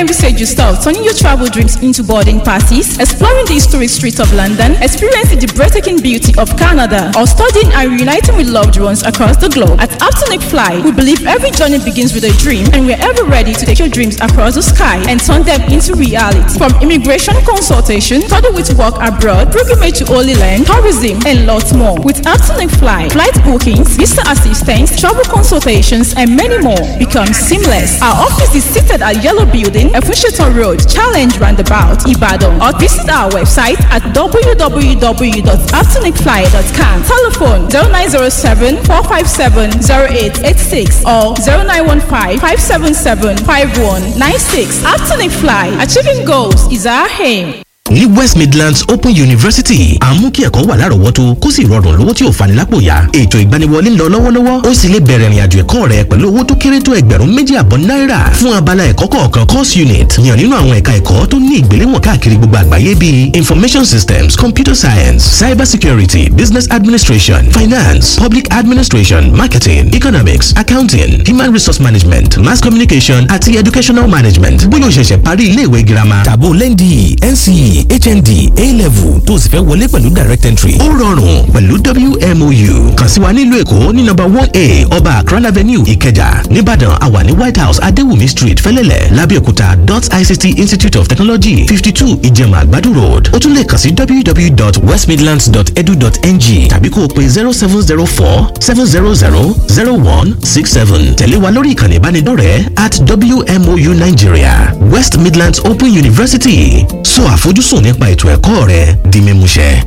Envisage yourself turning your travel dreams into boarding passes, exploring the historic streets of London, experiencing the breathtaking beauty of Canada, or studying and reuniting with loved ones across the globe. At Aptonic Fly, we believe every journey begins with a dream, and we're ever ready to take your dreams across the sky and turn them into reality. From immigration consultation, study with work abroad, pilgrimage to Holy Land, tourism, and lots more. With Aptonic Fly, flight bookings, visa assistance, travel consultations, and many more become seamless. Our office is seated at Yellow Building, Efusheton Road, Challenge Roundabout, Ibadan, or visit our website at www.aptonicfly.com. Telephone 0907 457 0886 or 0915 577 5196. Aptonic Fly, achieving goals is our aim. ní west midlands open university à ń mú kí ẹ̀kọ́ wà lárọ̀ọ́wọ́tó kó sì rọrùn lówó tí ò fani lápò yá ètò ìgbaniwọlé ń lọ lọ́wọ́lọ́wọ́ ó sì lè bẹ̀rẹ̀ ìrìnàjò ẹ̀kọ́ rẹ pẹ̀lú owó tó kéré tó ẹgbẹ̀rún méjì àbọ̀ náírà fún abala ẹ̀kọ́ kọ̀ọ̀kan course unit yàn nínú àwọn ẹ̀ka ẹ̀kọ́ tó ní ìgbéléwọ̀n káàkiri gbogbo àgbáyé bíi information systems computer science cyber security business administration finance public administration marketing economics accounting human resource management mass communication àti educational management bóyá o ṣẹ̀ṣẹ̀ parí ilé ìwé girama tàbó lẹ́ndì nce hnd a-level tó sì fẹ́ wọlé pẹ̀lú direct entry. ó rọrùn pẹ̀lú wmou kàn sí wa nílùú èkó ní nọ́mbà one a ọba akran avenue ìkẹjà nìbàdàn àwa ní white house adéwùmí street fẹ́lẹ́lẹ̀ lábẹ́òkúta dot ict institute of technology fifty two ìjẹ̀mà àgbàdo road ó tún lè kàn sí www.westmidlands.edu.ng tàbí kó o pe zero seven zero four seven zero zero zero one six seven tẹ̀lé wa lórí ìkànnì ìbánidọ́rẹ̀ẹ́ at wmou nigeria west midlands open university sọ àfojúsùn sùn nípa ètò ẹ̀kọ́ rẹ di mímúṣẹ.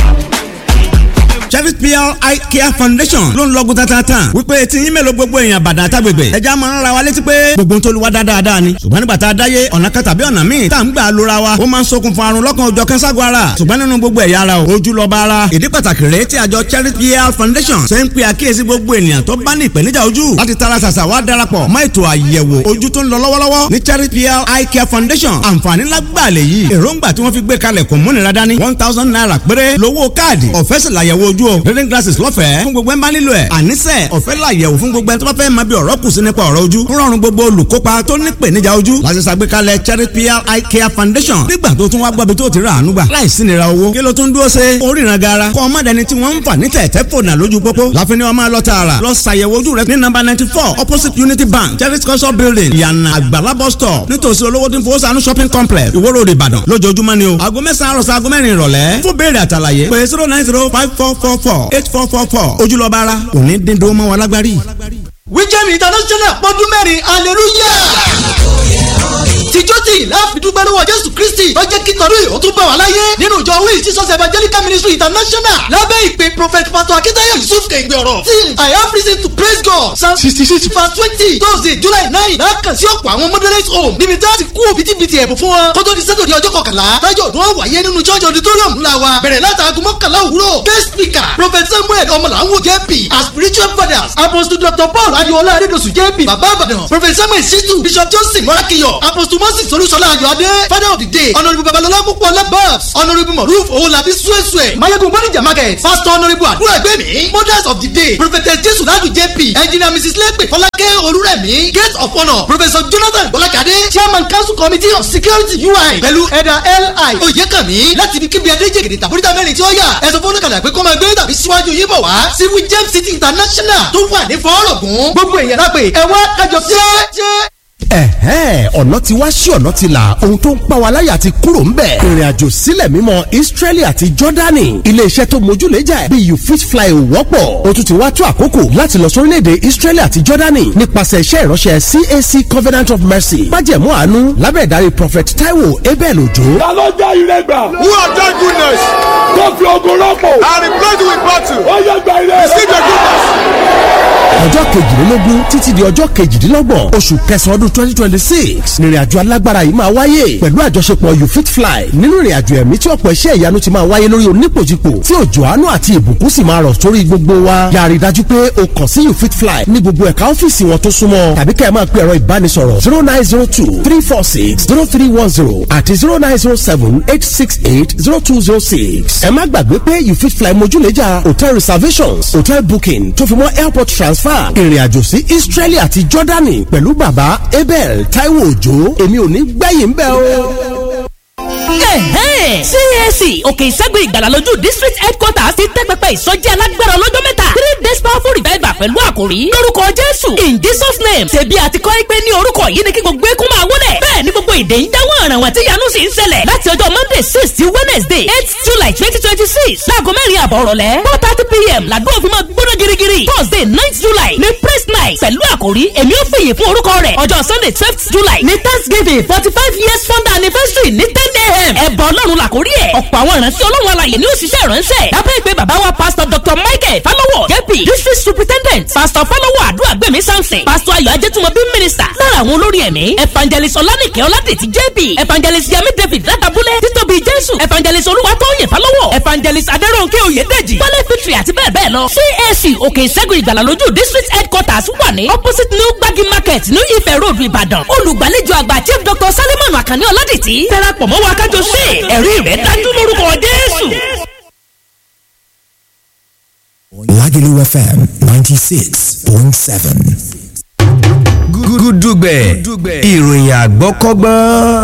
Cherry PR Eye Care Foundation ló ń lọ́gùn tatatan wípé tí yín mélòó gbogbo èèyàn bàdàn àtàgbègbè ẹja máa ń ra wa létí pé gbogbo tó lu wa dáadáa ni ṣùgbọ́n nígbà tá a dáyé ọ̀nà kan tàbí ọ̀nà míì tá à ń gbà lóra wa ó máa ń ṣokùnfà àrùn lọ́kàn òjọ̀ kẹ́sàgọ́ ara ṣùgbọ́n nínú gbogbo ẹ̀yà ara o ojú lọ́ba ara ìdí pàtàkì rèé tí àjọ Cherry PR Foundation ṣe ń pe àkíyèsí gbogbo ènìyàn tó bá ní ìpèníjà ojú láti tara ṣàṣà wá darapọ̀ mọ́ ètò àyẹ̀wò ojú tó ń lọ lọ́wọ́lọ́wọ́ ní Cherry PR Eye Care Foundation àǹfààní lágbàá lè yí èròǹgbà tí wọ́n fi gbé kalẹ̀ kò múnira dání one thousand naira péré lówó káàdì ọ̀fẹ́ sì làyẹ̀wò ojú o reading glasses lọ́fẹ̀ẹ́ fún gbogbo ẹ̀ ń bá nílò ẹ̀ àníṣe ọ̀fẹ́ làyẹ̀wò fún gbogbo ẹ̀ tó bá fẹ́ máa bí ọ̀rọ̀ kù sí nípa ọ̀rọ̀ ojú ń rọrùn gbogbo olùkópa tó ní ìpèníjà ojú láti ṣàgbékalẹ̀ Cherry PR Eye Care Foundation nígbà tó tún wá gbọ́bi tó ti rà àánú gbà láìsí nira owó kí ló tún dúró ṣe oríran gara kọ́ ọmọdéni tí wọ́n ń fà ní tẹ̀tẹ̀ fònà lójú pópó láfi ni wọ́n máa lọ tààrà lọ ṣàyẹ̀wò ojú rẹ ní nọ́mbà ninety four opposite Unity Bank Cherry culture building ìyànà àgbàlá bus stop nítòsí olówó tí ń fowó sànú shopping complex Ìwó Road Ìbàdàn lójoojúmọ́ ni o aago mẹ́sàn-án àròsọ aago mẹ́rin ìrọ̀lẹ́ fún béèrè àtàlàyé pé zero nine zero five four four four eight four four four ojúlọ́ba ara òní dídó mọ́ wọn lágbárí. wíjẹ́mi international pọ́dún mẹ́rin hallelujah tìjọ́tì láàfidúgbẹ́ lọ́wọ́ jésù kristi tó jẹ́ kí tọ́lú ìhó tún bá wà láyé nínú ìjọ wíì jesus evangelical ministry international lábẹ́ ìpè prophet pastor akitayo yusuf kẹ̀gbẹ́ ọ̀rọ̀ till i have reason to praise god psalm sixty six verse twenty thursday july nine lákàn sí ọ̀pọ̀ àwọn moderate home níbi tí a ti kú òbítíbitì ẹ̀bùn fún wọn kó tó di sátọ̀dẹ̀ ọjọ́ kọkànlá tájọ́ ọdún wáyé nínú church auditorium ńlá wa bẹ̀rẹ̀ látàgùn mọ́kànlá òwúrọ̀ guest speaker prophet samuel ọmọlàwọ̀ jp as spiritual fathers apostle dr paul adiola adedosu jp baba abadan prophet samuel situ bishop johnson morakiyo apostle moses olúṣọlá ayọ̀adé father of the day honourable babalọlá púpọ̀ labas honourable moruf owolabi suesue mayegun bonija market pastor honourable àdúrà ẹgbẹ́mi mothers of the day prophetess jesu ladu jp engineer mrs lepe fọlákẹ́ olúrẹ̀mí gate of honour professor jonathan bọ́lákadé chairman council committee of security ui pẹ̀lú ẹ̀dà li oyèkànmí láti ibi kíbi adéjègèdè tàbúrítà mẹ́rin tí ó yà ẹ̀sọ́ fọ́nùkàlà pé kọ́ máa gbé tàbí síwájú yín bọ̀ wá sí wijem city international tó wà ní fọ́ọ̀rọ̀gùn gbogbo èèyàn lápè ẹ̀wá kájọ jẹ́ ẹ̀hẹ́n ọ̀nà ti wá sí ọ̀nà ti là ohun tó ń pa wa láyà ti kúrò ń bẹ̀. ìrìn àjò sílẹ̀ mímọ́ Israeli àti Jordani iléeṣẹ́ tó mójúlẹ́jà bí you fit fly ò wọ́pọ̀ o tún ti wá tó àkókò láti lọ sórílẹ̀-èdè Israeli àti Jordani nípasẹ̀ iṣẹ́ ìránṣẹ́ CAC Covenant of Mercy májẹ̀mú àánú lábẹ́ ìdarí Prophet Taiwo Abel Ojo. ta ló jẹ́ ìrẹ́gbà. who have done goodness. tó fi ogun rọ́pò. and replaced with battle. ó yẹ gba ilé rẹ. receive your goodness. ọjọ́ kejìlélógún títí di ọjọ́ kejìdínlọ́gbọ̀n oṣù kẹsàn-án ọdún twenty twenty six nírìnàjò alágbára yìí máa wáyé pẹ̀lú àjọṣepọ̀ you fit fly nínú ìrìnàjò ẹ̀mí tí ọ̀pọ̀ iṣẹ́ ìyanu ti máa wáyé lórí onípòjìpò tí òjò àánú àti ìbùkún sì máa rọ̀ sórí gbogbo wa yàrá ìdájú pé o kàn sí you fit fly ní gbogbo ẹ̀ka ọ́fíìsì wọn tó súnmọ́ tàbí kẹ́ ẹ máa pe ẹ̀rọ ìbánisọ̀rọ̀ zero nine zero two three four six zero three one zero àti zero nine zero seven eight six eight zero two zero six ẹ má gbàgbé pé you fit fly mojúlẹ́jà hotel reservations hotel booking tó fi mọ́ airport transfer ìrìnàjò sí Israeli àti Jordani pẹ̀lú bàbá ebe abel taiwo òjò èmi ò ní gbẹ̀yìn bẹ́ẹ̀ o. CAC òkè ìṣẹ́gun ìgbàlà lójú district headquarters ti tẹ́ pẹpẹ ìsọjí alágbára ọlọ́jọ́ mẹ́ta three days powerful revival pẹ̀lú àkòrí lórúkọ Jésù in Jesus name ṣebí àti kọ́ ẹ pé ní orúkọ yìí ni kí gbogbo eékún máa wọlé bẹ́ẹ̀ ni gbogbo èdè ń dáwọ́ ọ̀ràn wọn tí yanu sì ń ṣẹlẹ̀ láti ọjọ́ Monday six sí Wednesday eight July twenty twenty six láago mẹ́rin àbọ̀ ọ̀rọ̀lẹ́ four thirty pm làdúrà òfin máa gbóná girigiri Thursday ninth July ní praise night pẹ̀lú àkòrí èmi ò fìyè fún orúkọ rẹ̀ ọjọ́ Sunday twelfth July ní Thanksgiving forty five years founder anniversary ní ten a.m. ẹ̀bọ̀ ọlọ́run làkórí ẹ̀ ọ̀pọ̀ àwọn ìránṣẹ́ ọlọ́run alàyè ni ó ṣiṣẹ́ ìránṣẹ́ lábẹ́ ìpè bàbá wa pastor dr michael falowo jp district superintendent pastor falowo àdúràgbẹ̀mí samson pastor ayọ̀ ajẹ́tùmọ̀bí minister lára àwọn olórí ẹ̀mí evangelist ọlánìkẹ́ ọládètì jp evangelist yami david látàbúlẹ̀ títóbi jésù evangelist olúwatóyè falowo evangelist adẹ́rọ̀nkẹ́ oyèdèjì wálé fitri àti bẹ́ẹ̀ bẹ́ẹ̀ lọ cac òkè ìṣẹ́gun ìgbàlà lójú district headquarters wà ní opposite new gbagi market new ife road ìbàdàn olùgbàlejò àgbà chief dr salimon akànní ọládètì darapọ̀ mọ́ wa kájọ ṣe ẹ̀rí rẹ̀ dájú lórúkọ jésù. Lagelu FM 96.7. gúdúgbẹ̀ ìròyìn àgbọ́kọ́gbọ́n.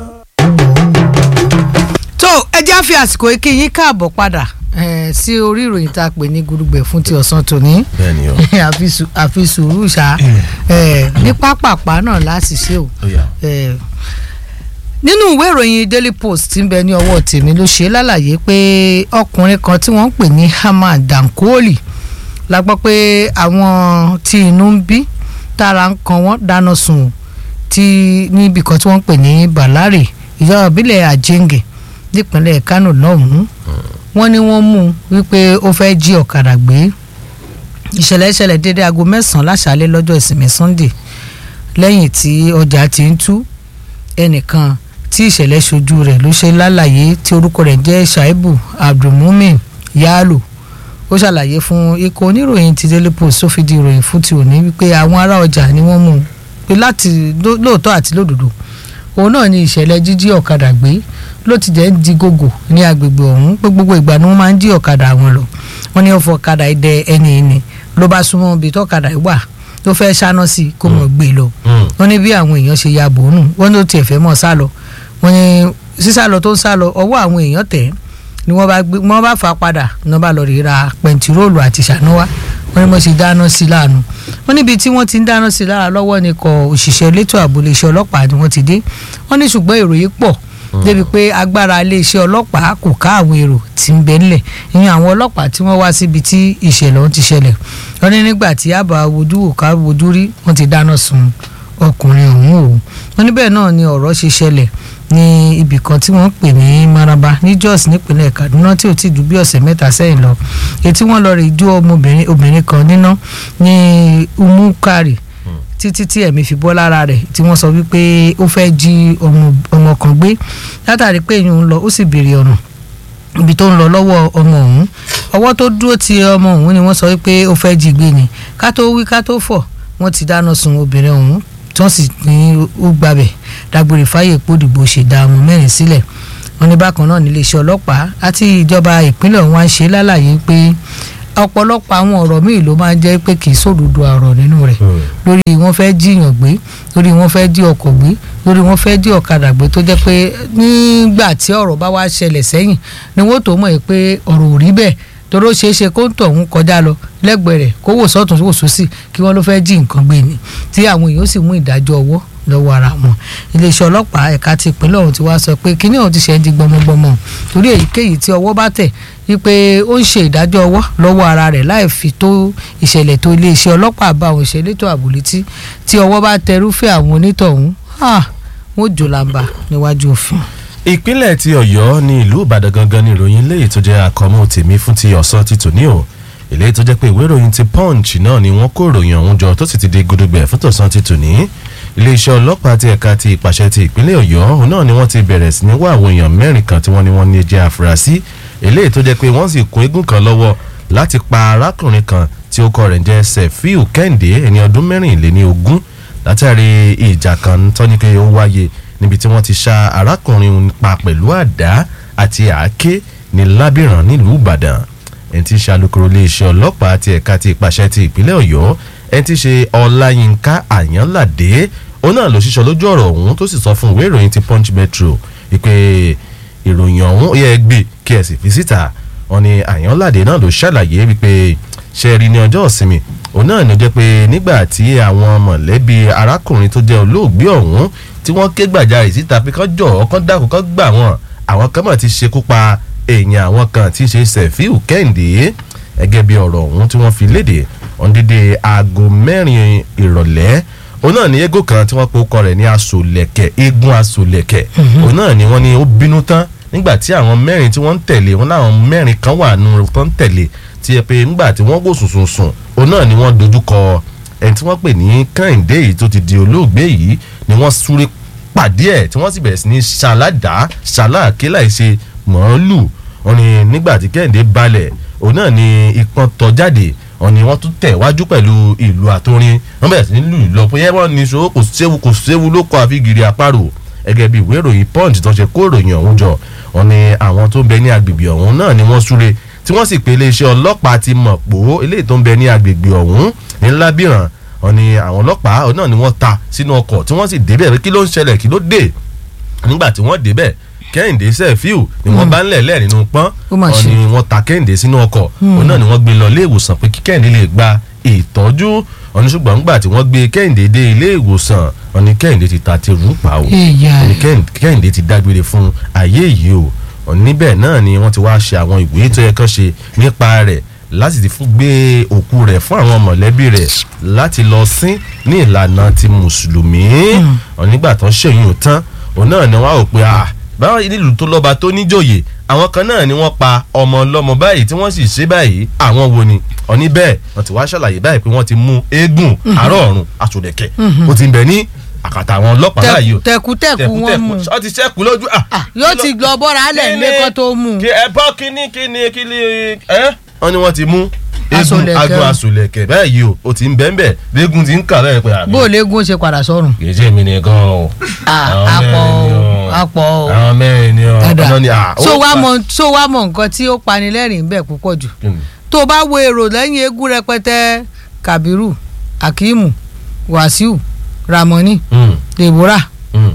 tó ẹ já fi àsìkò yìí kí yín káàbọ̀ padà eh, sí orí ìròyìn tá a pè ní gudugbẹ̀ fún ti ọ̀sán tòní bẹ́ẹ̀ni o. àfi sù- àfi sùúrù ṣá eh, ní pápápá náà láti ṣe o Ó yá. Eh, nínú ìwé ìròyìn daily post tí ń bẹ ní ọwọ́ tèmi ló ṣe lálàyé pé ọkùnrin kan tí wọ́n ń pè ní Hamad Dankoli la gbọ́ pé àwọn tí inú ń bí tára ń kan wọ́n dáná sun tí níbi kan tí wọ́n ń pè ní Balare ìjọba ìbílẹ̀ Ajenge nípínlẹ̀ Kano lọ́hùn-ún wọ́n ní wọ́n mú un wípé ó fẹ́ jí ọ̀kadà gbé ìṣẹ̀lẹ̀ ìṣẹ̀lẹ̀ dédé aago mẹ́sàn-án láṣálẹ́ lọ́jọ́ ìsinmi Sunday lẹ́yìn tí ọjà ti ń tú ẹnìkan tí ìṣẹ̀lẹ̀ ṣojú rẹ̀ ló ṣe lálàyé tí orúkọ rẹ̀ jẹ́ Shaibu Abdulmumin Yalo ó ṣàlàyé fún ikọ̀ oníròyìn ti Daily Post tó fi di ìròyìn fún ti òní wípé àwọn ará ọjà ni wọ́n mú un pé láti ló- lóòótọ́ àti lódodo òun náà ni ìṣẹ̀lẹ̀ jíjí ọ̀kadà gbé ló ti jẹ́ ń di gògò ní agbègbè ọ̀hún pé gbogbo ìgbà ni wọ́n máa ń jí ọ̀kadà wọn lọ wọ́n ní ó fọ ọ̀kadà ìdẹ ẹni ìní ló bá súnmọ́ ibi tọ́kadà yìí wà tó fẹ́ ṣáná sí i kó mọ̀ gbé e lọ wọ́n ní bí àwọn èèyàn ṣe ya bò ó nù wọ́n ní ó tiẹ̀ fẹ́ mọ̀ sá lọ wọ́n ní sísá lọ tó ń sá lọ ọwọ́ àwọn èèyàn tẹ̀ ẹ́ ni wọ́n bá gbé wọ́n bá fà á padà ní wọ́n bá lọ rí ra pẹntiróòlù àti ṣànúwá wọ́n ní wọ́n ṣe dáná sí i láàánú wọ́n níbi tí wọ́n ti ń dáná sí i lára lọ́wọ́ ni kọ òṣìṣẹ́ elétò ààbò iléeṣẹ́ ọlọ́pàá ni wọ́n ti dé wọ́n ní ṣùgbọ́n èrò yìí pọ̀ débi pé agbára iléeṣẹ́ ọlọ́pàá kò ká àwọn èrò tí ń bẹ ńlẹ̀ ìyẹn àwọn ọlọ́pàá tí wọ́n wá síbi tí ìṣẹ̀lẹ̀ ọ̀hún ti ṣẹlẹ̀ wọ́n ní nígbà tí àbá wojú wò ká wojú rí wọ́n ti dáná sun ọkùnrin ọ̀hún o wọ́n níbẹ̀ náà ni ọ̀rọ̀ ṣe ṣẹlẹ̀ ní ibì kan tí wọ́n pè ní Maraba ní Jos nípínlẹ̀ Kaduna tí ò ti ju bí ọ̀sẹ̀ mẹ́ta sẹ́yìn lọ ètí wọ́n lọ rí jó ọmọbìnrin obìnrin kan níná ní Umukari títí tí ẹ̀mí fi bọ́ lára rẹ̀ tí wọ́n sọ wípé ó fẹ́ jí ọmọ ọmọ kan gbé látàrí pé èèyàn ń lọ ó sì béèrè ọ̀nà ibi tó ń lọ lọ́wọ́ ọmọ ọ̀hún ọwọ́ tó dúró ti ọmọ ọ̀hún ni wọ́n sọ wípé ó fẹ́ jí gbé ni ká tó wí ká tó fọ̀ wọ́n ti dáná sun obìnrin ọ̀hún tí wọ́n sì ní ó gbabẹ̀ dágbére fáyè pòdìbò ṣèdá ọmọ mẹ́rin sílẹ̀ wọ́n ní bákan náà níléeṣẹ́ ọlọ́pàá àti ìjọba ìpínlẹ̀ ọ̀hún á ṣe lálàyé pé ọ̀pọ̀lọpọ̀ àwọn ọ̀rọ̀ míì ló máa ń jẹ́ pé kì í sòdodo ọ̀rọ̀ nínú rẹ̀ lórí wọ́n fẹ́ jíyàn gbé lórí wọ́n fẹ́ jí ọkọ̀ gbé lórí wọ́n fẹ́ jí ọ̀kadà gbé tó jẹ́ pé nígbà tí ọ̀rọ̀ bá wá ṣẹlẹ̀ sẹ́yìn ni wọ́n tó mọ̀ pé ọ̀rọ̀ ò rí bẹ́ẹ̀ toró ṣeé ṣe kó ń tọ̀ ń kọjá lọ lẹ́gbẹ̀ẹ́ rẹ̀ kó wò sọ́tún wò sósì kí wọ́n ló fẹ́ jí nǹkan gbé ni tí àwọn èèyàn sì mú ìdájọ́ ọwọ́ lọ́wọ́ ara wọn iléeṣẹ́ ọlọ́pàá ẹ̀ka ti ìpínlẹ̀ ọ̀hún ti wá sọ pé kíní ọ̀hún ti ṣe é di gbọmọgbọmọ torí èyíkéyìí tí ọwọ́ bá tẹ̀ wípé ó ń ṣe ìdájọ́ ọwọ́ lọ́wọ́ ara rẹ̀ láì fi tó ìṣẹ̀lẹ̀ tó iléeṣẹ́ ọlọ́pàá bá àwọn ìṣẹ̀lẹ̀ tó àbò létí tí ọwọ́ bá tẹrúfẹ́ àwọn onítọ̀hún wọ́n jò làǹbà níwájú òfin. ìpínlẹ̀ ti ọ̀yọ́ ní ìlú ìbàdàn gangan ní ìròyìn léyìí tó jẹ́ àkọ́mú tèmi fún ti ọ̀sán ti tòní o eléyìí tó jẹ́ pé ìwé ìròyìn ti punch náà ni wọ́n kó ìròyìn ọ̀hún jọ tó sì ti di gudugbẹ̀ fún tọ̀sán ti tòní iléeṣẹ́ ọlọ́pàá ti ẹ̀ka ti ìpàṣẹ ti ìpínlẹ̀ ọ̀yọ́ òun náà ni wọ́n ti bẹ̀rẹ̀ sí ní wá àwọn èèyàn mẹ́rin kan tí wọ́n ní wọ́n ní jẹ́ àfúrásì eléyìí tó jẹ́ pé wọ́n sì kún eégún kan lọ́wọ́ láti pa arákùnrin kan tí ó kọ rẹ̀ ń jẹ́ sefiu kẹ́hìndé ẹni ọdún mẹ́rìnléní ogún látàrí ìjà kan tọ́ni pé ó wáyé níbi tí wọ́n ti ṣá arákùnrin pa pẹ̀lú àdá àti àáké ní lábìrán nílùú ìbàdàn ẹni tí í ṣe alukoro iléeṣẹ́ ọlọ́pàá ti ẹ̀ka ti ìpàṣẹ ti ìpínlẹ̀ ọ̀yọ́ ẹni tí í ṣe ọláyínká àyánládé òun náà ló ṣiṣọ́ lójú ọ̀rọ̀ ọ̀hún tó sì sọ fún ìwé ìròyìn ti punch metro ìpè ìròyìn ọ̀hún ó yẹ gbé kí ẹ sì fi síta wọn ni àyànládé náà ló ṣàlàyé wípé ṣe rí ní ọjọ́ ìsinmi òun náà ló jẹ́ pé nígbà tí àwọn mọ̀lẹ́bí arákùnrin tó jẹ́ olóògbé ọ̀hún tí wọ́n ké gbàjarè síta pé kán jọ̀ kán dákun kán gbà wọ́n àwọn kan mọ̀ ti ṣekú pa èèyàn àwọn kan tí í ṣe sẹ̀fíù kẹ́hìndé gẹ́gẹ́ bí ọ̀rọ̀ ọ̀hún tí wọ́n fi léde ọ̀ndídé aago mẹ́rin ìrọ̀lẹ́ òun náà ní eégún kan tí wọ́n pe orúkọ rẹ̀ ní asolẹ̀kẹ̀ eégún asolẹ̀kẹ̀ òun náà ni wọ́n ní ó bínú tán nígbà tí àwọn mẹ́rin tí wọ́n ń tẹ̀lé wọn láwọn mẹ́rin kan wà nù tó ń tẹ̀lé tí ẹ pé nígbà tí wọ́n wò sùn sùn òun náà ni wọ́n dojú kọ ẹni tí wọ́n pè ní kẹ́hìndé yìí tó ti di olóògbé yìí ni wọ́n súré pàdé ẹ̀ tí wọ́n sì bẹ̀rẹ̀ sí ní ṣàládàá ṣàlàkè láìṣe màálù wọn ni nígbà tí kẹ́hìndé balẹ̀ òun náà ni ìpọn tọ́ jáde wọn ni wọ́n tún tẹ̀ wájú pẹ̀lú ìlú àtòrin wọ́n bẹ̀rẹ̀ sí ní lù lọ pé wọ́n ní so kò séwu kò séwu ló kọ́ àfi gírí àparò gẹ́gẹ́ bí ìwé ìròyìn punch tó ṣe kó ìròyìn ọ̀hún jọ wọn ni àwọn tó ń bẹ ní agbègbè ọ̀hún náà ni wọ́n súre tí wọ́n sì pe iléeṣẹ́ ọlọ́pàá ti mọ̀ pò eléyìí tó ń bẹ ní agbègbè ọ̀hún ní lábìràn wọn ni àwọn ọlọ́pàá náà ni wọ́n ta sínú ọkọ̀ tí wọ́n sì débẹ̀ pé kí ló ń ṣẹlẹ̀ kí ló dé nígbà tí wọ́n débẹ̀ kẹ́hìndé sẹ́fíù ni wọ́n bá ń lẹ̀lẹ́ nínú pọ́n wọn ni wọ́n ta kẹ́hìndé sínú ọkọ̀ òun náà ni wọ́n gbé lọ ilé ìwòsàn pé kí kẹ́hìndé lè gba ìtọ́jú wọn ni ṣùgbọ́n nígbà tí wọ́n gbé kẹ́hìndé dé ilé ìwòsàn wọn ni kẹ́hìndé ti ta ti rú pa o wọn ni kẹ́hìndé ti dágbére fún ayé yìí o wọn níbẹ̀ náà ni wọ́n ti wá ṣe àwọn ìwé tó yẹ kán ṣe nípa rẹ̀ láti ti fún gbé òkú rẹ̀ fún àwọn mọ̀lẹ́bí rẹ̀ láti lọ sín ní ìlànà ti mùsùlùmí wọn nígbà tó ń ṣèyún tán òun náà ni wọ́n á rò pé ah báwọn nílùú tó lọ́ba tó níjòyè àwọn kan náà ni wọ́n pa ọmọ ọlọ́mọ báyìí tí wọ́n sì ṣe báyìí àwọn wo ni ọ̀ní bẹ́ẹ̀ wọ́n ti wá ṣàlàyé báyìí pé wọ́n ti mú eégún àárọ̀ ọ̀run aṣòdẹ̀kẹ̀ ó ti ń bẹ ní àkàtà àwọn ọlọ́pàá báyìí o tẹkutẹku wọn mú ọ ti ṣẹ́kù lójú. yóò ti lọ bọ́ra alẹ́ ilé kan tó mú. ẹ bọ́ kíní kíní kíní ẹ wọ́n ní wọ́n ti mú eégún agun aṣòlẹ̀kẹ̀ báyìí o ó ti ń bẹ́ẹ̀ bẹ́ẹ̀ léegun ti ń kà bẹ́ẹ̀ pé àbí. bó o léegun ṣe padà sọ́run. kì í ṣe mi nìkan o. àpọ̀ o àpọ̀ o. àwọn mẹ́rin ni ọ. so wá mọ so wá mọ nǹkan tí ó pani lẹ́rìn bẹ́ẹ̀ púpọ̀ jù tó o bá wo èrò lẹ́yìn eégún rẹpẹtẹ kabiru akimu wasiu ramoni deborah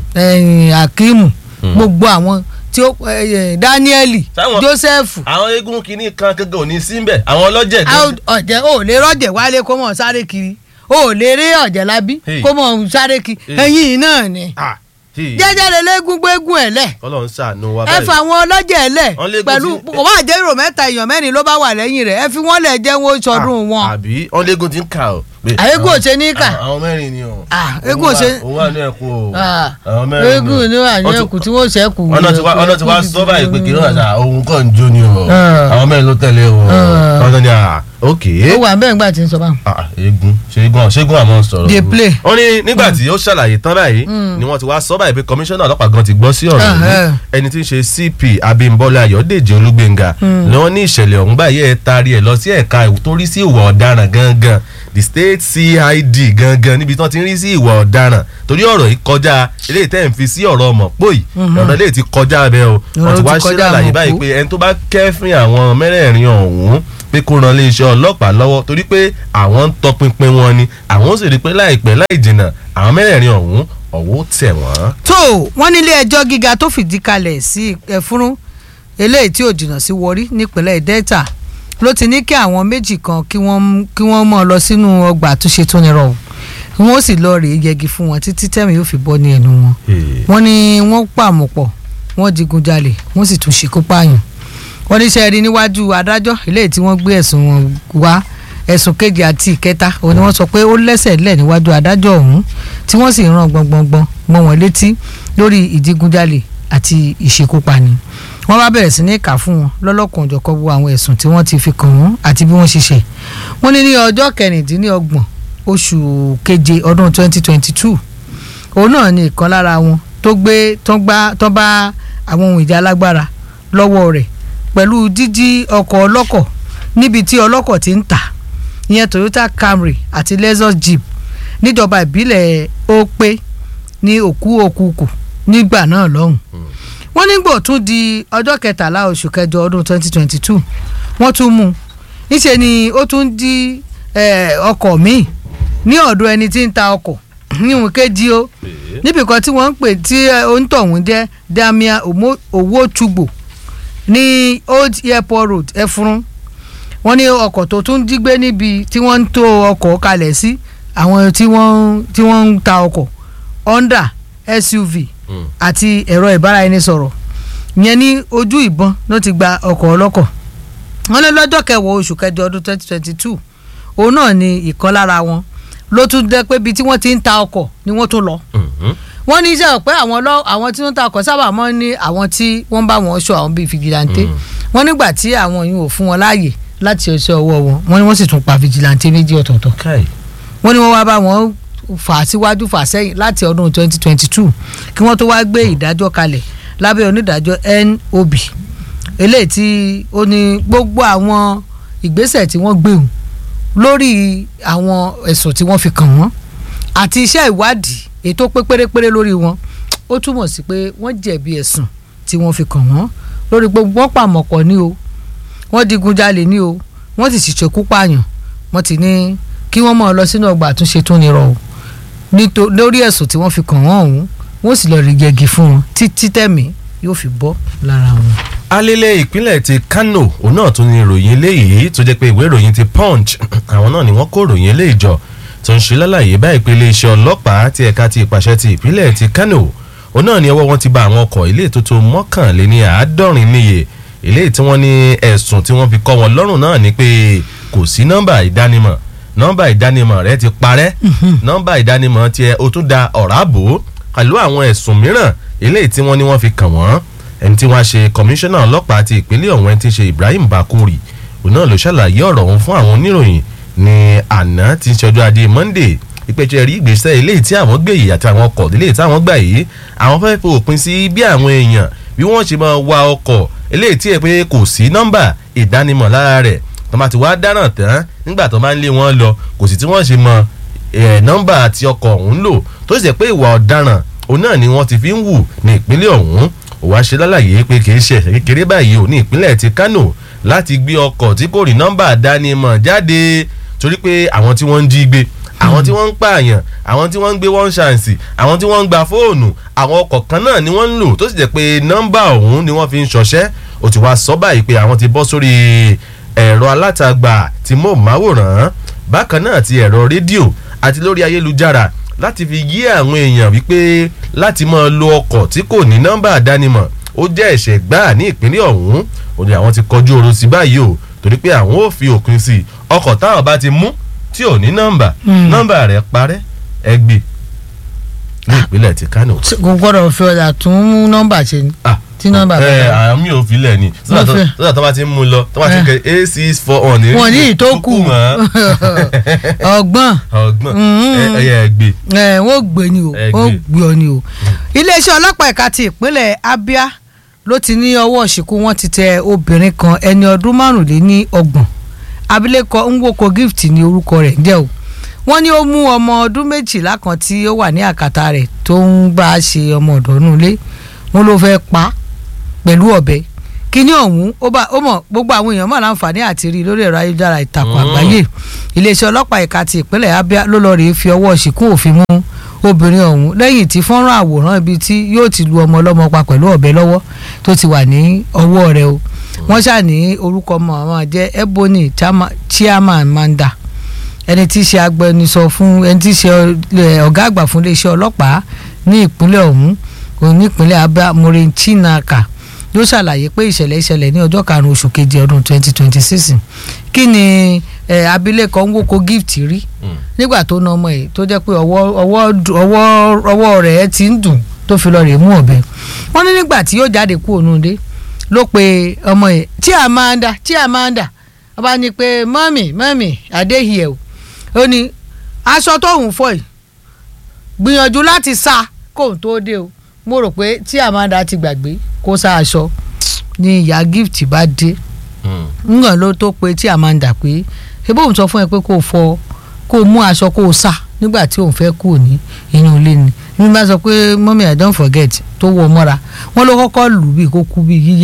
akimu gbogbo àwọn tí ó danieli joseph. àwọn eégún kìíní kan kankan ò ní sí mbẹ àwọn ọlọ́jẹ̀ gan. ọ̀jẹ̀ ò lè rọ́jẹ̀ wálé kó mọ̀ sáré kiri ò lè rí ọ̀jẹ̀ lábí kó mọ̀ sáré kiri ẹ̀yìn náà ni jẹ́jẹ́ lè léegun gbégún ẹ̀ lẹ̀. Ọlọ́run ṣàánú wa ẹ fa àwọn ọlọ́jẹ̀ ẹ̀ lẹ̀ pẹ̀lú kò bá jẹ́ èrò mẹ́ta èèyàn mẹ́rin ló bá wà lẹ́yìn rẹ̀ ẹ fi wọ́n lẹ̀ jẹ́ wọn sọdún wọn. àbí ọlẹ́gùn ti ń kà ó. àyégún ò ṣe ní kà. àwọn mẹ́rin ni o. eégún ò ṣe. òun wà ní ẹ̀kú o. àwọn mẹ́rin ni o. eégún ni wà ní ẹ̀kú tí wọ́n ṣẹ́kù. ọ̀nà tí wàá sọ báyìí pé kí ló wà sá òun kàn ń jó ni o. àwọn mẹ́rin ló tẹ̀lé o. ọ̀nà ni à ok. ó wà bẹ́ẹ̀ nígbà tí ń sọ báwọn. eégún ṣẹ́gun ṣẹ́gun àmọ́ sọ̀rọ̀. dey play. ó ní nígbà tí ó ṣàlàyé tán báyìí ni wọ́n ti wá sọ báyìí pé kọmíṣánná ọlọ́pàá gan ti gbọ́ sí ọ̀rọ̀ yìí ẹni tí ń ṣe cp abimbola ayọ̀dèjì olúgbénga ni wọ́n ní ìṣẹ̀lẹ̀ ọ̀hún báyìí ẹ̀ taari ẹ̀ lọ sí ẹ̀ka tó rí sí ìwà ọ̀daràn gangan the state cid gangan níbi tí wọ́n ti ń rí sí ìwà ọ̀daràn torí ọ̀rọ̀ yìí kọjá eléyìí tẹ́ ń fi sí ọ̀rọ̀ ọmọ pòyì ọ̀rọ̀ eléyìí ti kọjá bẹ́ẹ̀ o wọ́n ti wá ṣe lálàyé báyìí pé ẹni tó bá kẹ́fìn àwọn mẹ́rẹ̀ẹ̀rin ọ̀hún pé kó ran iléeṣẹ́ ọlọ́pàá lọ́wọ́ torí pé àwọn ń tọpinpin wọn ni àwọn sì rí pé láìpẹ́ láì jìnnà àwọn mẹ́rẹ̀ẹ̀rin ọ̀hún ọ̀wọ́ tẹ̀ wọ́n. tó wọ́n nílé ẹjọ́ gíga tó fìdí kalẹ̀ sí ẹ̀fúrún eléyìí tí ò jìnnà sí wọrí nípínlẹ̀ delta ló ti ní kí àwọn méjì kan kí wọ́n kí wọ́n mọ̀ lọ sínú ọgbà àtúnṣe tó nírọ̀ wọ́n sì lọ rèé yẹgi fún wọn títí tẹ́mi yóò fi bọ́ ní ẹnu wọn. wọ́n ní wọ́n pàmòpọ̀ wọ́n digunjalè wọ́n sì tún ṣekú pààyàn wọ́n ní sẹ́ẹ̀rí níwájú adájọ́ eléyìí tí wọ́n gbé ẹ̀sùn wọn wá ẹ̀sùn kejì àti ìkẹta òun ni wọ́n sọ pé ó lẹ́sẹ̀ lẹ̀ níwájú adájọ́ ọ̀hún tí wọ́n sì rán gbọ̀ngbọ̀ngbọ̀n mọ́ wọn létí lórí ìdigunjalè àti ìṣekúpani wọ́n bá bẹ̀rẹ̀ sí ní kà fún wọn lọ́lọ́kan òjọ̀kọ́ wo àwọn ẹ̀sùn tí wọ́n ti fi kàn wọ́n àti bí wọ́n ṣe ṣe wọ́n ní ní ọjọ́ kẹrìndínlọ́gbọ̀n oṣù keje ọdún 2022 òun náà ni ìkan lára wọn tó gbé tó bá àwọn ohun ìjà alágbára lọ́wọ́ rẹ̀ pẹ̀lú jíjí ọkọ̀ ọlọ́kọ̀ níbi tí ọlọ́kọ̀ ti ń tà ìyẹn Toyota Camry àti Lexus Jeep níjọba ìbílẹ̀ Ope ní òkú òkúkù nígbà náà lọ́hùn. wọ́n nígbò tún di ọjọ́ kẹtàlá oṣù kẹjọ ọdún 2022 wọ́n tún mú un níṣẹ́ ni ó tún di ọkọ̀ míì ní ọ̀dọ̀ ẹni tí ń ta ọkọ̀ yíwùn kejì o níbi kan tí wọ́n ń pè tí òǹtọ̀hún jẹ́ damia owótúgbò ní old airport road ẹfurun wọ́n ní ọkọ̀ tó tún jí gbé níbi tí wọ́n ń tó ọkọ̀ kalẹ̀ sí àwọn tí wọ́n tí wọ́n ń ta ọkọ̀ honda suv àti ẹ̀rọ ìbáraẹnisọ̀rọ̀ yẹn ní ojú ìbọn ló ti gba ọkọ̀ ọlọ́kọ̀ wọ́n ní lọ́jọ́ kẹwàá oṣù kẹjọ ọdún twenty twenty two òun náà ni ìkan lára wọn ló tún dẹ́ pé ibi tí wọ́n ti ń ta ọkọ̀ ni wọ́n tún lọ wọ́n ní iṣẹ́ pé àwọn lọ àwọn tí wọ́n ta ọkọ̀ sábà mọ́ ní àwọn tí wọ́n bá wọn ṣọ́ àwọn bíi fìjìláńtẹ́ wọ́n nígbà tí àwọn yìí ò fún wọn láàyè láti ṣe ọwọ́ wọn wọ́n ní wọ́n sì tún pa fìjìláńtẹ́ méjì ọ̀tọ̀ọ̀tọ̀ wọ́n ní wọ́n wá bá wọn fà síwájú fà sẹ́yìn láti ọdún 2022 kí wọ́n tó wá gbé ìdájọ́ kalẹ̀ lábẹ́ onídàájọ́ NOB eléyìí tí ó ní gbogbo àwọn ìgbésẹ̀ tí wọ́n gbé hùn lórí àwọn ẹ̀sùn tí wọ́n fi kàn wọ́n àti iṣẹ́ ìwádìí ètò pé pérépéré lórí wọn ó túmọ̀ sí pé wọ́n jẹ̀bi ẹ̀sùn tí wọ́n fi kàn wọ́n lórí gbogbo wọn pàmọ̀pọ̀ ní o wọ́n digunjalè ní o wọ́n sì ṣèkú pààyàn wọ́n ti ní kí wọ́n máa lọ sínú ọgbà àtúnṣe tó nírọ̀ o lórí ẹ̀sùn tí wọ́n fi kàn wọ́n ọ̀hún wọ́n sì lọ́ọ́ rí gẹ́gì fún wọn títí tẹ̀mí yóò fi bọ́ lára wọn. alẹ́lẹ̀ ìpínlẹ̀ ti Kano òun náà tún ní ìròyìn eléyìí tó jẹ́ pé ìwé ìròyìn ti Punch àwọn náà ni wọ́n kó ìròyìn eléyìí jọ tó ń ṣe lálàyé báyìí pé iléeṣẹ́ ọlọ́pàá ti ẹ̀ka ti ìpàṣẹ ti ìpínlẹ̀ ti Kano òun náà ni ọwọ́ wọn ti bá àwọn ọkọ̀ ilé tó tó mọ́kànléní àádọ́rin níye eléyìí tí wọ́n ní ẹ̀sùn tí wọ́n fi kọ́ wọn lọ́rùn náà ni pé kò sí nọ́mbà ìdánimọ̀ nọ́mbà ìdánimọ̀ rẹ ti parẹ́ nọ́mbà ìdánimọ̀ tiẹ̀ o tún da ọ̀rá bò ó pẹ̀lú àwọn ẹ̀sùn mìíràn eléyìí tí wọ́n ní wọ́n fi kàn wọ́n ẹni tí wọ́n ṣe kọmíṣánná ọlọ́pàá ti ìpínlẹ̀ ọ̀hún ẹni tí ń ṣe Ibrahim Bakuri òun náà ló ṣàlàyé ọ̀rọ̀ ọ̀hún fún àwọn oníròyìn ní àná tí ń ṣọjọ́ ajé Monday ìpèsè rí ìgbésẹ̀ eléyìí tí àwọn gbé yìí àti àwọn ọkọ̀ eléyìí tí àwọn gbà yìí àwọn fẹ́ fi òpin sí bí àwọn èèyàn bí wọ́n ṣe máa wa ọkọ̀ eléyìí tí ẹ pé kò sí nọ́mbà ìdánimọ̀ lára rẹ̀ tó máa ti wá dáràn tán nígbà tó máa ń lé wọn lọ kò sí tí wọ́n ṣe mọ nọ́mbà àti ọkọ̀ ọ̀hún lò tó sì jẹ́ pé ìwà ọ̀daràn òun náà ni wọ́n ti fi ń wù ní ìpínlẹ̀ ọ̀hún ó wá ṣe lálàyé pé kì í ṣe ẹ̀ṣẹ̀ kékeré báyìí ò ní ìpínlẹ̀ ti Kano láti gbé ọkọ̀ tí kò rí nọ́mbà ìdánimọ̀ jáde torí pé àwọn tí wọ́n ń jí gbé àwọn tí wọ́n ń pààyàn àwọn tí wọ́n ń gbé one chance àwọn tí wọ́n ń gba fóònù àwọn ọkọ̀ kan náà ni wọ́n ń lò tó sì jẹ́ pé nọ́mbà ọ̀hún ni wọ́n fi ń ṣọṣẹ́ ó ti wá sọ báyìí pé àwọn ti bọ́ sórí ẹ̀rọ alátagbà tí mò ń máwòrán bákan náà ti ẹ̀rọ rédíò àti lórí ayélujára láti fi yí àwọn èèyàn wípé láti máa lo ọkọ̀ tí kò ní nọ́mbà àdánimọ̀ ó jẹ́ ẹ̀ṣẹ̀ gbáà ní ìpínlẹ̀ ọ̀hún ó ní àwọn ti kọjú oró sí báyìí o torí pé àwọn ò fi òpin sí ọkọ̀ táwọn bá ti mú tí ò ní nọ́mbà nọ́mbà rẹ̀ parẹ́ ẹgbẹ́ ní ìpínlẹ̀ ti Kano. kò gbọ́dọ̀ fi ọ̀dà tún mú nọ́mbà ṣe ni tí nọ́mbà bá ẹ dá. àwọn mi ò filẹ̀ ni sọ́dọ̀ tó bá ti ń mú lọ tó bá ti ń kẹ a six four one. wọn ní ìtókù ọgbọ́n ọgbọ́n ẹyẹ ẹgbẹ́. ẹ wọ́n gbé ni o wọ́n gbé ọ ni o. iléeṣẹ́ ọlọ́pàá ẹ̀ka ti ìpínlẹ̀ Abia ló ti ní ọwọ́ ṣìkú wọn ti tẹ obìnrin kan ẹni ọdún márùnléní ọgbọ̀n abilékọ Nwoko Gift ní orúkọ rẹ̀ jẹ́ o wọ́n ní ó mú ọmọ ọdún méjìlá kan tí ó wà ní àkàtà rẹ̀ tó ń bá a ṣe ọmọ ọ̀dọ́ nulẹ̀ wọ́n ló fẹ́ pa á pẹ̀lú ọ̀bẹ kíní ọ̀hún ó bá ó mọ̀ gbogbo àwọn èèyàn mọ̀ láǹfààní àti rí lórí ẹ̀rọ ayélujára ìtàkùn àgbáyé iléeṣẹ́ ọlọ́pàá ẹ̀ka ti ìpínlẹ̀ Abia ló lọ́ọ́ rèé fi ọwọ́ ṣìkún òfin mú obìnrin ọ̀hún lẹ́yìn tí fọ́nrán àwòrán ibi tí yóò ti lu ọmọ ọlọ́mọ pa pẹ̀lú ọ̀bẹ lọ́wọ́ tó ti wà ní ọwọ́ rẹ̀ o wọ́n ṣáà ní orúkọ ọmọ àwọn jẹ́ Ebony Chiama Manda ẹni tí í ṣe agbẹnusọ fún ẹni tí í ṣe ọ̀gá àgbà fún iléeṣẹ́ ọlọ́pàá ní ìpínlẹ̀ ọ̀hún òun nípínlẹ̀ Abia Maureen Chinaka yóò ṣàlàyé pé ìṣẹ̀lẹ̀ ìṣẹ̀lẹ̀ ní ọjọ́ karùn-ún oṣù keje ọdún 2026 kí ni abilékọ Nwoko Gift rí nígbà tó na ọmọ yìí tó jẹ́ pé ọwọ́ rẹ̀ ti ń dùn tó fi lọ rè mú ọ̀bẹ wọ́n ní nígbà tí yóò jáde kú òun dé ló pe ọmọ yìí Chiamanda Chiamanda ọba ní pé mọ́mì mọ́mì adéhìẹ̀ o ó ní aṣọ tóun fọ yìí gbìyànjú láti sá kóun tó dé o mo rò pé tí Amanda ti gbàgbé kó sá aṣọ ni ìyá gift bá dé ńgàn ló tó pé tí Amanda pé ebó òun sọ fún ẹ pé kó fọ kó mú aṣọ kó sá nígbà tí òun fẹ́ kú ní inú ilé ni ní bá sọ pé mọ́mí I don't forget tó wọ mọ́ra wọ́n ló kọ́kọ́ lù bí kó kú bí yíyẹ náà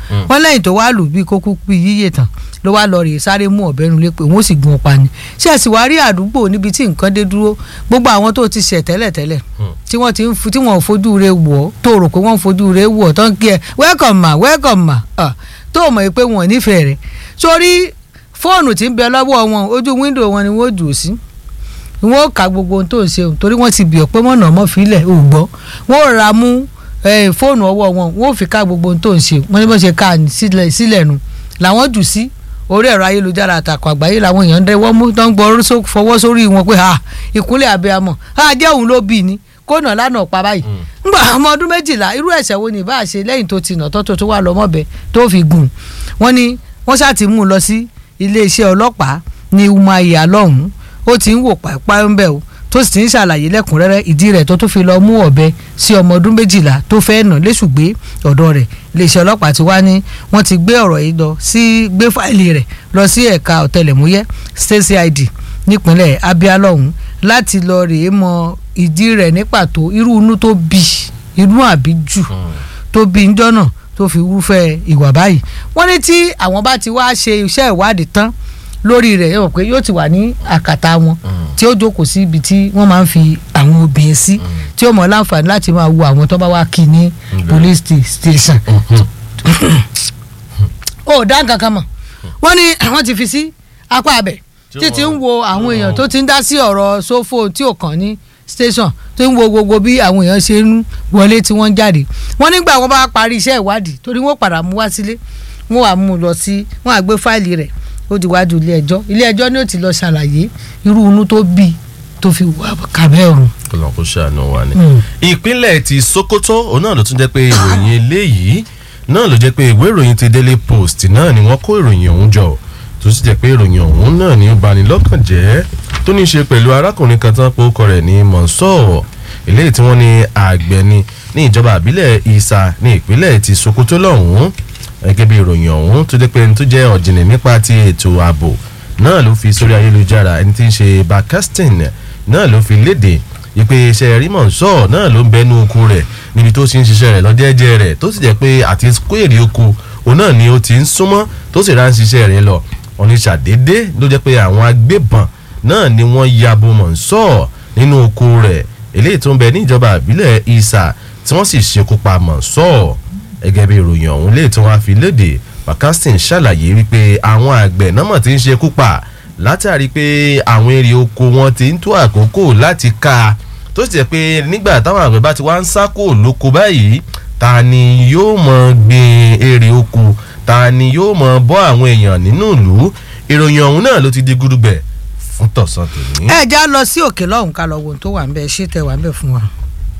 wọ́n lẹ́yìn tó wá lù bí kókó bí yíyẹ tán ló wá lọ rèé sáré mú ọ̀bẹ nulẹ̀ pé wọ́n sì gun ọ̀pá ni ṣé ẹ sì wá rí àdúgbò níbi tí nǹkan dé dúró gbogbo àwọn tó ti ṣẹ̀ tẹ́lẹ̀tẹ́lẹ̀ tí wọ́n ti ń fu tí wọ́n ò fojú re wọ̀ ọ́ tó rò pé wọ́n ń fojú re wọ̀ ọ́ tó ń kí ẹ welcome ma welcome ma ah, tó mọ̀ pé wọn ò nífẹ̀ẹ́ rẹ̀ sórí fóònù tí ń bẹ lọ́wọ́ wọn ojú wíńdò wọn ni wọ́n jù ú sí wọn ò ka gbogbo ohun tó ń ṣe o torí wọ́n ti bì ọ́ pé mọ̀nà ọmọ fílẹ̀ ò gbọ́ wọ́n ò ra mú eh, fóònù ọwọ́ wọn wọ́n ò fi ká gbogbo ohun tó ń ṣe wọ́n ní bó ṣe ká sílẹ̀ sílẹ̀ nu làwọn jù sí orí ẹ̀rọ ayélujára àtàkùn àgbáyé làwọn èèyàn ń dẹ́wọ́ mú tó ń gbọ́ só- fọwọ́ sórí wọn pé ha ìkúnlẹ̀ abiyamọ ha jẹ́ òun ló bí ni kónà lánàá pa báyìí ngbà ọmọ ọdún méjìlá irú ẹ̀ṣẹ̀ wo ni ìbá ṣe lẹ́yìn tó ti nà tó tó tó wà lọ́mọ́bẹ tó fi gùn wọ́n ní wọ́n ṣáà ti mú un lọ sí iléeṣẹ́ ọlọ́pàá ní umaya lọ́hùn-ún ó ti ń wò pàápàá ń bẹ̀ o tó sì ti ń ṣàlàyé lẹ́kùnrẹ́rẹ́ ìdí rẹ̀ tó tún fi lọ mú ọ̀bẹ sí ọmọ ọdún méjìlá tó fẹ́ nà léṣùgbé ọ̀dọ̀ rẹ̀ iléeṣẹ́ ọlọ́pàá ti wá ní wọ́n ti gbé ọ̀rọ̀ yìí lọ sí gbé fáìlì rẹ̀ lọ sí ẹ̀ka ọ̀tẹlẹ̀múyẹ́ state cid nípínlẹ̀ abia lọ́hùn láti lọ rèé mọ ìdí rẹ̀ ní pàtó irú inú tó bí inú àbíjù tó bí njọ́ náà tó fi wúfẹ́ ìwà báyìí wọ́n ní tí àwọn bá ti wá ṣe iṣẹ́ ìwádìí tán lórí rẹ̀ yóò pé yóò ti wà ní àkàtà wọn tí ó jókòó sí ibi tí wọ́n máa ń fi àwọn obìnrin sí tí ó mọ̀ láǹfààní láti máa wo àwọn tó bá wá kí ní police sta- station ó dá nǹkan kan mọ̀ wọ́n ní àwọn ti fi sí apá abẹ tí ti ń wo àwọn èèyàn tó ti ń dá sí ọ̀rọ̀ sófò tí ò kàn ní station tó ń wo gbogbo bí àwọn èèyàn ṣe ń wọlé tí wọ́n ń jáde wọ́n nígbà wọ́n bá parí iṣẹ́ ìwádìí torí wọ́n padà mú wá sílé wọ́n wà mú un lọ sí wọ́n á gbé fáìlì rẹ̀ ó di wájú ilé ẹjọ́ ilé ẹjọ́ ni ó ti lọ ṣàlàyé irú inú tó bí tó fi wà kàbẹ́ ọ̀run. kọlọ̀ kó ṣàánú wa ni. Mm. ìpínlẹ̀ ti sokoto òun náà ló tún jẹ́ pé ìròyìn eléyìí náà ló jẹ́ pé ìwé ìròyìn ti daily post náà ni wọ́n kó ìròyìn ọ̀hún jọ tó sì jẹ́ pé ìròyìn ọ̀hún náà ni ó bani lọ́kàn jẹ́ tó ní í ṣe pẹ̀lú arákùnrin kan tán pé ó kọ rẹ̀ ní mọ̀nsọ́ eléyìí tí wọ́n ní àgbẹ̀ ni ní ìjọba àbílẹ̀ ìsà ní ìpínlẹ̀ ti sokoto lọ́hùn-ún gẹ́gẹ́ bí ìròyìn ọ̀hún tó jẹ́ pé ẹni tó jẹ́ ọ̀jìnì nípa ti ètò ààbò náà ló fi sórí ayélujára ẹni tí ń ṣe bakastin náà ló fi léde ìpè iṣẹ́ rímọ̀ sọ náà ló ń bẹnu oko rẹ̀ níbi tó ti ń ṣiṣẹ́ rẹ̀ lọ́jẹ́jẹ́ rẹ̀ tó sì jẹ́ pé àti kó èrè oko òun náà ni ó ti ń súnmọ́ tó sì rán ṣiṣẹ́ rẹ̀ lọ oníṣàdédé ló jẹ́ pé àwọn agbébọn náà ni wọ́n ya bo mọ̀nsọ́ nínú oko rẹ̀ eléyìí tó ń bẹ níjọba àbílẹ̀ ìsà tí wọ́n sì ṣekú pa mọ̀nsọ́ gẹ́gẹ́ bí ìròyìn ọ̀hún lè tí wọ́n á fi léde bakastin ṣàlàyé wípé àwọn àgbẹ̀ náà mọ̀ tí ń ṣekú pa látàrí pé àwọn èrè oko wọn ti ń tó àkókò láti ká tó sì jẹ́ pé nígbà táwọn àgbẹ̀ bá ti wá ń sá kó lóko báyìí ta ni yóò mọ gbin èrè oko ta ni yóò mọ bọ́ àwọn èèyàn nínú ìlú ìròyìn ọ̀hún náà ló ti di gúdúgbẹ̀ fún tọ̀sán tòní. ẹ já lọ sí òkè lọ́hùn ká lọ wo ohun tó wà ń bẹ ṣé tẹ wà ń bẹ fún wa.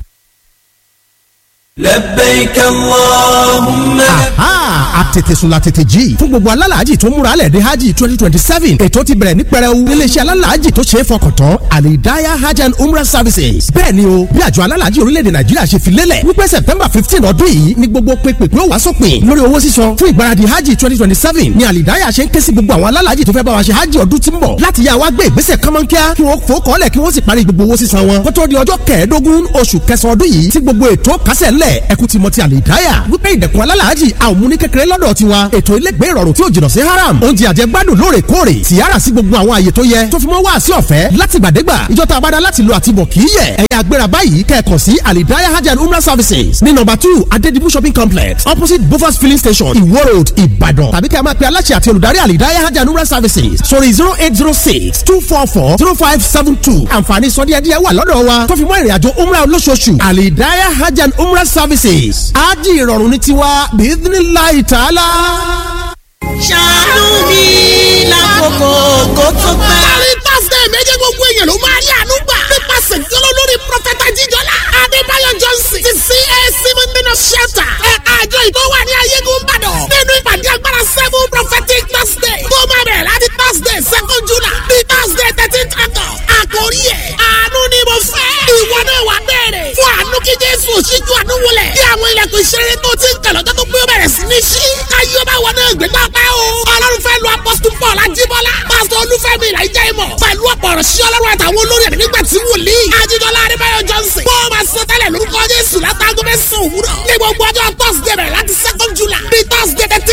لبيك اللهم aha àtètèsùn la tètè jí fún gbogbo alálàájì tó múra lẹ̀ dé hajj twenty twenty seven ètò ti bẹ̀rẹ̀ ní pẹrẹu níléeṣẹ́ alálàájì tó ṣe é fọkàn tán alidaya hajj and umrah services bẹ́ẹ̀ ni o bí àjọ alálàájì orílẹ̀-èdè nàìjíríà ṣe fi lélẹ̀ wípé september fifteen ọdún yìí ni gbogbo pépèpé ó wá sópin lórí owó sísan fún ìgbáradì hajj twenty twenty seven ni alidaya ṣe ń ké sí gbogbo àwọn alálàájì tó fẹ́ bá wa ṣe hajj ọdún tí ń bọ̀ láti yá wa gbé ìgbésẹ̀ kánmọ́nkíá kí wọ́n fò kọ́lẹ̀ kí wọ́n sì parí gbogbo owó sísan wọn kó tó di ọjọ́ kẹẹ̀ẹ́dógún oṣù kẹsàn-án ọdún yìí tí gbogbo ètò kásẹ̀ ńlẹ̀ ẹkú ti mọ ti àlìdáyà wípé ìdẹ̀kùn alálàájì àwọn mú ní kékeré lọ́dọ̀ tiwa ètò ilégbé ìrọ̀rùn tí ò jìnnà sí haram oúnjẹ àjẹgbádùn lóòrèkóòrè tìyára sí gbogbo àwọn àyè tó yẹ tó fi mọ́ wá sí ọ̀fẹ́ láti gbàdégbà ìjọta abada láti lo àtibọ̀ kì í yẹ ẹ̀yà agbéra báyìí kẹ́ẹ̀kan sí àlìdáyà hajj and umrah services ní nọ́mbà two adedibu shopping complex opposite bofas filling station iwo road ìbàdàn tàbí kẹ́ ẹ máa pe aláṣẹ àti olùdarí àlìdáyà hajj and umrah services sórí zero eight zero six two four four zero five seven two àǹfààní sọdíẹ̀díẹ̀ wà lọ́dọ̀ wa tó fi mọ́ ìrìnàjò umrah olóṣooṣù àlìdáyà hajj and umrah services ájì ìrọ̀rùn ní tiwa bíídínláì tààlà. ṣàánú mi lákòókò kó tó pẹ́. láàrin thursday méje gbogbo èèyàn ló máa rí àánú gbà. nípasẹ̀ ìjọlọ lórí prọfẹ̀tà jíjọlá. adébáyọ̀ johnson ti cac mọ́ndínà shelter. ẹ̀ka àjọ ìtọ́ wà ní ayégun ìbàdàn. nínú ìpàdé agbára seven prophetic thursday. tó máa bẹ̀rẹ̀ láti thursday second july. bí thursday thirteen august. àkórí ẹ̀ àánú ni mo fẹ́. ìwọ náà wà bẹ̀rẹ̀. fún àánú kí jésù ṣíjú àánú wọlé. bí àwọn ilẹ̀kùn ìṣeré tó ti ń kẹ̀ lọ́jọ́ tó pé ó bẹ̀rẹ̀ sí ní ṣí. káyọ̀ bá wọn náà gbé pápá o. ọlọ́run fẹ́ lu apọ́sítù paul ajíbọ́lá. pásítọ̀ olúfẹ́mi ìlàjà ìmọ̀. pẹ̀lú ọ̀pọ̀ ọ̀rọ̀ sí ọlọ́run àtàwọn olórí ẹ̀mí nígbà tí wòlíì. ajídọ́lá adébáyọ̀ johnson. wọ́n máa sọ tẹ́lẹ̀ lórúkọ jésù látàgọ́ mẹ́sàn-án òwúrọ̀. ní gbogbo ọjọ́ thursday bẹ̀rẹ̀ láti second july. bí thursday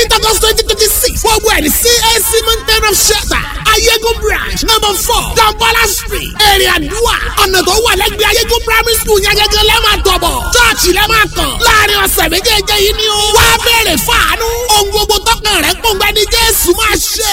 twenty six gbogbo ẹ̀ ní CAC mountain of shelter ayégun branch number four dambola street èrè àdúrà ọ̀nà tó wà lẹ́gbẹ̀ẹ́ ayégun primary school yẹn gẹ́gẹ́ lẹ́ẹ̀ máa tọ̀bọ̀ chọ́ọ̀chì lẹ́ẹ̀ máa kàn láàrin ọ̀sẹ̀ méjèèjì yìí ni ó wá bẹ̀rẹ̀ fàánú ohun gbogbo tọkàn rẹ̀ pọ̀ngbẹ́ ní Jésù máa ṣe.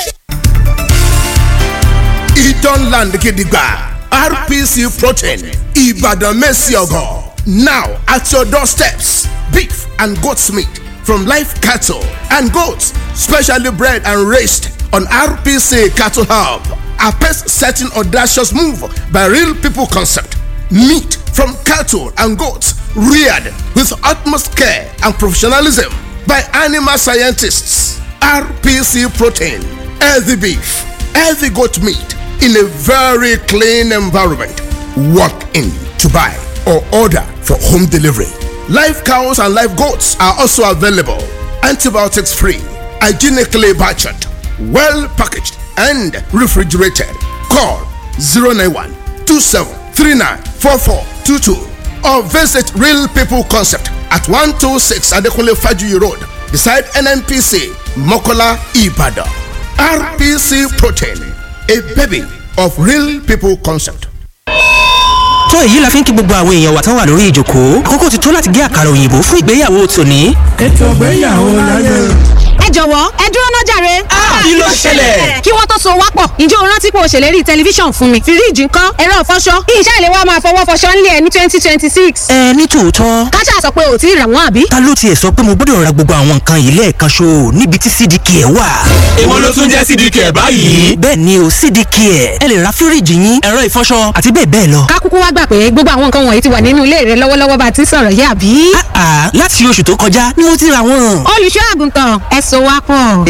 Idan Land Gidigba RPC Protein Ibadan Messiogo. Now at your doorsteps, beef and goat's meat from live cattle and goats, specially bred and raised on RPC Cattle Hub. A pace setting audacious move by Real People Concept. Meat from cattle and goats reared with utmost care and professionalism by animal scientists. RPC Protein, healthy beef, healthy goat meat in a very clean environment. Walk in to buy or order for home delivery. Live cows and live goats are also available. Antibiotics free, hygienically butchered, well packaged, and refrigerated. Call 091 2739 4422 or visit Real People Concept at 126 Adekunle Fajuyi Road beside NNPC Mokola Ibadan. RPC Protein, a baby of Real People Concept. tó èyí la fi ń kí gbogbo àwọn èèyàn wa tán wà lórí ìjòkó àkókò ti tó láti gé àkàrà òyìnbó fún ìgbéyàwó tòní. ètò ìgbéyàwó láyé. ẹ jọ̀wọ́ ẹ dúró náà jàre. kí ló ṣẹlẹ̀? kí wọ́n tó so wá pọ̀ ǹjẹ́ o rántí pé o ṣèlérí tẹlifíṣàn fún mi fíríìjì ńkọ́ ẹ̀rọ ìfọṣọ iṣẹ́ ìlẹ̀ wa máa fọwọ́ fọṣọ ńlẹ̀ ní twenty twenty six. ẹ ní tòótọ́ káṣá sọ pé ò tí ì rà wọ́n àbí. ta ló tiẹ̀ sọ pé mo gbọ́dọ̀ ra gbogbo àwọn nǹkan yìí lẹ́ẹ̀kan ṣo níbi tí cdk ẹ̀ wà. èwo ló tún jẹ́ cdk ẹ̀ báyìí. bẹ́ẹ̀ ni o cdk ẹ̀ ẹ lè ra fíríìjì yín ẹ̀rọ ìfọṣọ àti bẹ́ẹ̀ bẹ́ẹ̀ lọ. ká kúkú wá gbà pé gbogbo àwọn nǹkan wọ̀nyí ti wà nínú ilé rẹ lọ́wọ́lọ́wọ́ bá a ti ń sọ̀rọ̀ yìí àbí. àà láti oṣù tó kọjá ni mo ti ra wọn. olùṣọ́ àgùntàn ẹ so wá pọ̀.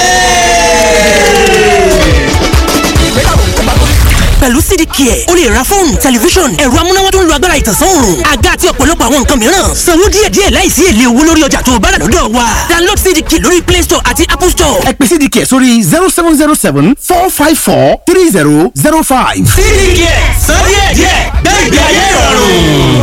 pẹ̀lú cdk ẹ̀ o lè ra fóònù tẹlifíṣọ̀n ẹ̀rọ amúnáwá tó ń lo agbára ìtànsán òòrùn àga àti ọ̀pọ̀lọpọ̀ àwọn nǹkan mìíràn sanwó díẹ̀díẹ̀ láìsí èlé owó lórí ọjà tó o bá rà lọ́dọ̀ wa download cdk lórí play store àti apple store. ẹ pè cdk sórí zero seven zero seven four five four three zero zero five. cdk sọ díẹ̀díẹ̀ gbẹ̀gbẹ̀ ayé ìrọ̀rùn.